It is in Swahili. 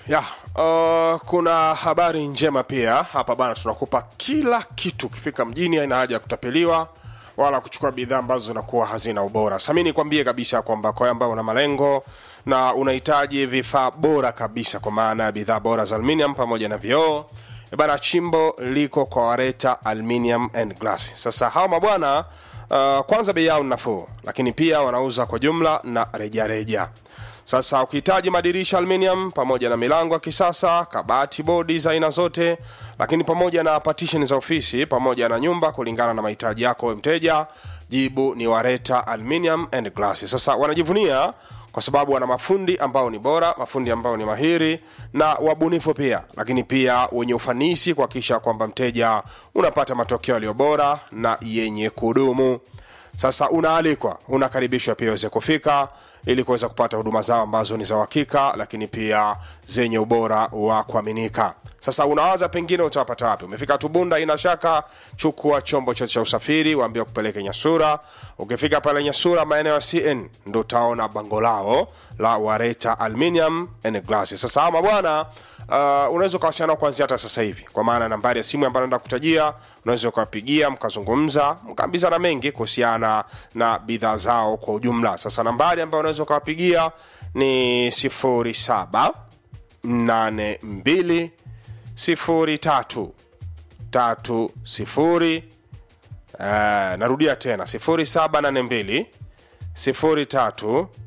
ya uh, kuna habari njema pia hapa bana tunakupa kila kitu ukifika mjini haina haja ya kutapeliwa wala kuchukua bidhaa ambazo zinakuwa hazina ubora sami nikwambie kabisa kwamba kwa ambao una malengo na unahitaji vifaa bora kabisa kwa maana ya bidhaa bora za aluminium pamoja na vioo E bana chimbo liko kwa wareta aluminium and glass sasa hawa mabwana uh, kwanza bei yao ni nafuu lakini pia wanauza kwa jumla na rejareja reja. Sasa ukihitaji madirisha aluminium pamoja na milango ya kisasa, kabati, bodi za aina zote, lakini pamoja na partition za ofisi pamoja na nyumba, kulingana na mahitaji yako wewe mteja, jibu ni Wareta Aluminium and Glass. Sasa wanajivunia kwa sababu wana mafundi ambao ni bora, mafundi ambao ni mahiri na wabunifu pia, lakini pia wenye ufanisi kuhakikisha kwamba mteja unapata matokeo yaliyo bora na yenye kudumu. Sasa unaalikwa, unakaribishwa pia uweze kufika ili kuweza kupata huduma zao ambazo ni za uhakika, lakini pia zenye ubora wa kuaminika. Sasa unawaza pengine utawapata wapi? Umefika Tubunda, ina shaka, chukua chombo chote cha usafiri, waambie kupeleke Nyasura. Ukifika pale Nyasura, maeneo ya CN, ndo utaona bango lao la Wareta Aluminium and Glass. Sasa ama bwana uh, unaweza ukawasiliana nao kuanzia hata sasa hivi, kwa maana nambari ya simu ambayo naenda kutajia, unaweza ukawapigia mkazungumza, mkaambizana mengi kuhusiana na bidhaa zao kwa ujumla. Sasa nambari ambayo unaweza ukawapigia ni 07 82 03 tatu sifuri uh, narudia tena 0782 03